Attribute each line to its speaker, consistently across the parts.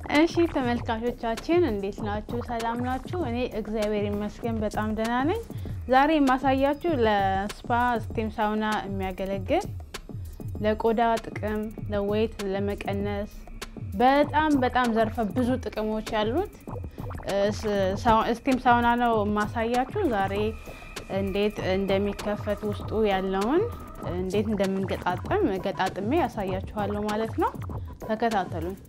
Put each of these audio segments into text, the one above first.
Speaker 1: እሺ ተመልካቾቻችን እንዴት ናችሁ? ሰላም ናችሁ? እኔ እግዚአብሔር ይመስገን በጣም ደህና ነኝ። ዛሬ የማሳያችሁ ለስፓ ስቲም ሳውና የሚያገለግል ለቆዳ ጥቅም፣ ለዌይት ለመቀነስ በጣም በጣም ዘርፈ ብዙ ጥቅሞች ያሉት ስቲም ሳውና ነው የማሳያችሁ። ዛሬ እንዴት እንደሚከፈት ውስጡ ያለውን እንዴት እንደምንገጣጥም ገጣጥሜ ያሳያችኋለሁ ማለት ነው። ተከታተሉኝ።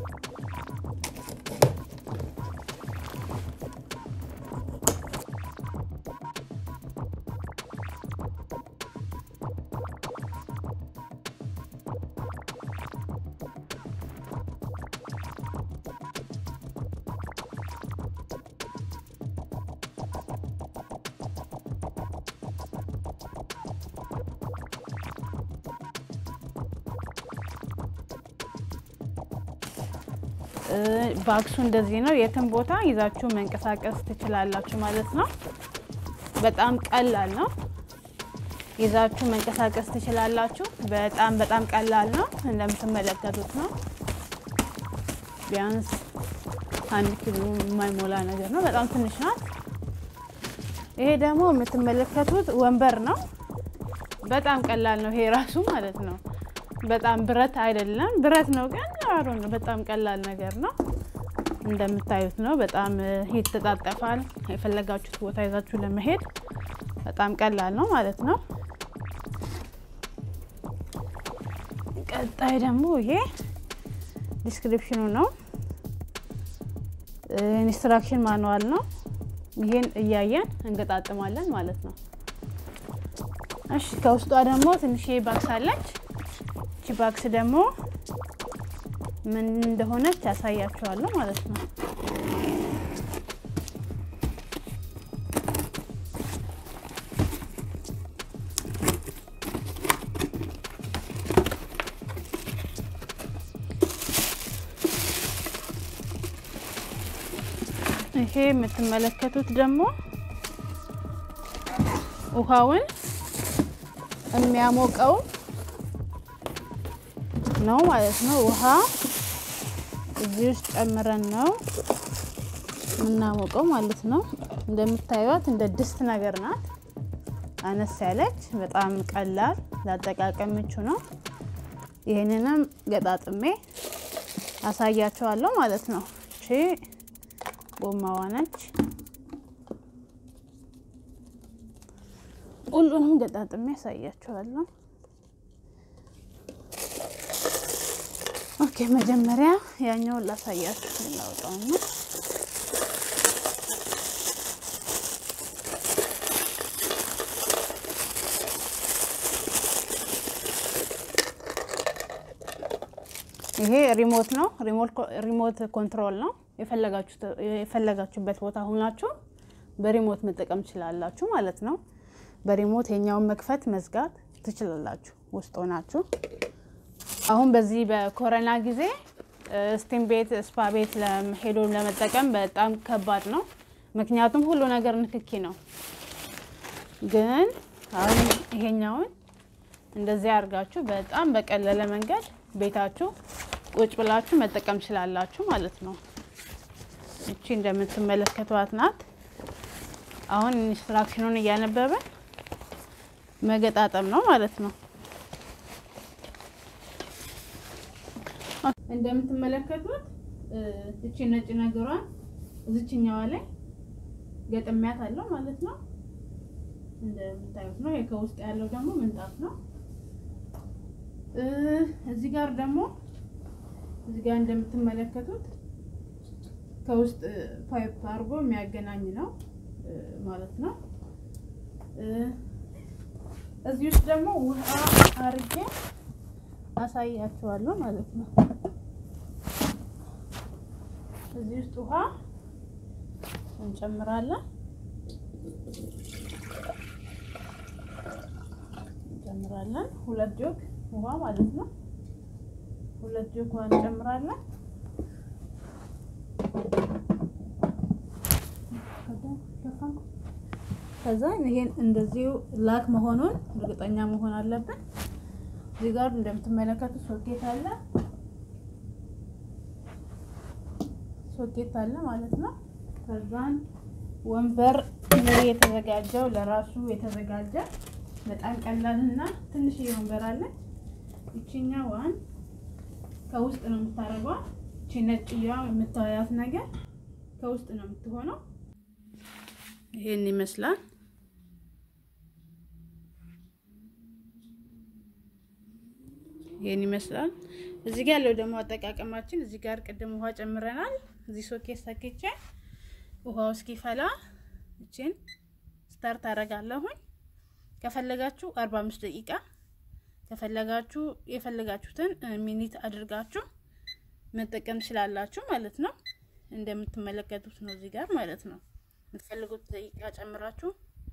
Speaker 1: ባክሱ እንደዚህ ነው። የትም ቦታ ይዛችሁ መንቀሳቀስ ትችላላችሁ ማለት ነው። በጣም ቀላል ነው። ይዛችሁ መንቀሳቀስ ትችላላችሁ። በጣም በጣም ቀላል ነው። እንደምትመለከቱት ነው። ቢያንስ አንድ ኪሎ የማይሞላ ነገር ነው። በጣም ትንሽ ናት። ይሄ ደግሞ የምትመለከቱት ወንበር ነው። በጣም ቀላል ነው። ይሄ ራሱ ማለት ነው። በጣም ብረት አይደለም፣ ብረት ነው ግን አሮ ነው። በጣም ቀላል ነገር ነው። እንደምታዩት ነው። በጣም ይተጣጠፋል። የፈለጋችሁት ቦታ ይዛችሁ ለመሄድ በጣም ቀላል ነው ማለት ነው። ቀጣይ ደግሞ ይሄ ዲስክሪፕሽኑ ነው። ኢንስትራክሽን ማኑዋል ነው። ይሄን እያየን እንገጣጥማለን ማለት ነው። እሺ ከውስጧ ደግሞ ትንሽዬ ባክስ አለች። እቺ ባክስ ደግሞ ምን እንደሆነች ያሳያችኋለሁ ማለት ነው። ይሄ የምትመለከቱት ደግሞ ውሃውን የሚያሞቀው ነው ማለት ነው። ውሃ እዚህ ውስጥ ጨምረን ነው የምናሞቀው ማለት ነው። እንደምታዩት እንደ ድስት ነገር ናት። አነስ ያለች በጣም ቀላል ለአጠቃቀም ምቹ ነው። ይህንንም ገጣጥሜ አሳያቸዋለሁ ማለት ነው። እሺ ጎማዋ ነች። ሁሉንም ገጣጥሜ ያሳያቸዋለሁ። ኦኬ መጀመሪያ ያኛውን ላሳያችሁ ላውጣው ነው። ይሄ ሪሞት ነው። ሪሞት ኮንትሮል ነው። የፈለጋችሁበት ቦታ ሆናችሁ በሪሞት መጠቀም ትችላላችሁ ማለት ነው። በሪሞት የኛውን መክፈት መዝጋት ትችላላችሁ ውስጥ ሆናችሁ። አሁን በዚህ በኮሮና ጊዜ ስቲም ቤት፣ ስፓ ቤት ሄዶ ለመጠቀም በጣም ከባድ ነው። ምክንያቱም ሁሉ ነገር ንክኪ ነው። ግን አሁን ይሄኛውን እንደዚህ አድርጋችሁ በጣም በቀለለ መንገድ ቤታችሁ ቁጭ ብላችሁ መጠቀም ትችላላችሁ ማለት ነው። እቺ እንደምትመለከቷት ናት። አሁን ኢንስትራክሽኑን እያነበበን መገጣጠም ነው ማለት ነው። እንደምትመለከቱት እቺ ነጭ ነገሯን እዚችኛዋ ላይ ገጥሚያት አለው ማለት ነው። እንደምታዩት ነው። ከውስጥ ያለው ደግሞ ምንጣፍ ነው። እዚህ ጋር ደግሞ እዚህ ጋር እንደምትመለከቱት ከውስጥ ፓይፕ አድርጎ የሚያገናኝ ነው ማለት ነው። እዚህ ውስጥ ደግሞ ውሃ አርጌ አሳያችኋለሁ ማለት ነው። እዚህ ውስጥ ውሃ እንጨምራለን እንጨምራለን ሁለት ጆግ ውሃ ማለት ነው። ሁለት ጆግ ውሃ እንጨምራለን። ከዛ ይሄን እንደዚሁ ላክ መሆኑን እርግጠኛ መሆን አለብን። እዚህ ጋር እንደምትመለከቱት ሶኬት አለ። ሶኬት አለ ማለት ነው። ከዛን ወንበር ይሄ የተዘጋጀው ለራሱ የተዘጋጀ በጣም ቀላልና ትንሽ ወንበር አለ። ይችኛ ዋን ከውስጥ ነው የምታደርገው። እቺ ነጭዋ የምታያት ነገር ከውስጥ ነው የምትሆነው። ይሄን ይመስላል። ይሄን ይመስላል። እዚህ ጋር ያለው ደግሞ አጠቃቀማችን እዚህ ጋር ቅድም ውሃ ጨምረናል። እዚህ ሶኬት ሰክቼ ውሃው እስኪፈላ እቺን ስታርት አደርጋለሁኝ። ከፈለጋችሁ 45 ደቂቃ ከፈለጋችሁ የፈለጋችሁትን ሚኒት አድርጋችሁ መጠቀም ትችላላችሁ ማለት ነው። እንደምትመለከቱት ነው እዚህ ጋር ማለት ነው። የምትፈልጉት ደቂቃ ጨምራችሁ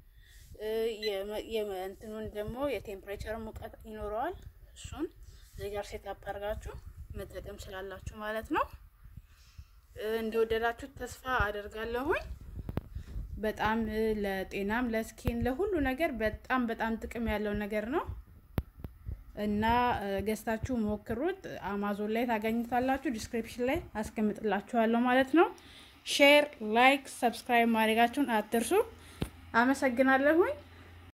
Speaker 1: የእንትኑን ደግሞ የቴምፕሬቸር ሙቀት ይኖረዋል። እሱን እዚህ ጋር ሴት አፕ አድርጋችሁ መጠቀም ትችላላችሁ ማለት ነው። እንደወደዳችሁ ተስፋ አደርጋለሁኝ። በጣም ለጤናም ለስኪን ለሁሉ ነገር በጣም በጣም ጥቅም ያለው ነገር ነው እና ገዝታችሁ ሞክሩት። አማዞን ላይ ታገኙታላችሁ። ዲስክሪፕሽን ላይ አስቀምጥላችኋለሁ ማለት ነው። ሼር፣ ላይክ፣ ሰብስክራይብ ማድረጋችሁን አትርሱ። አመሰግናለሁኝ።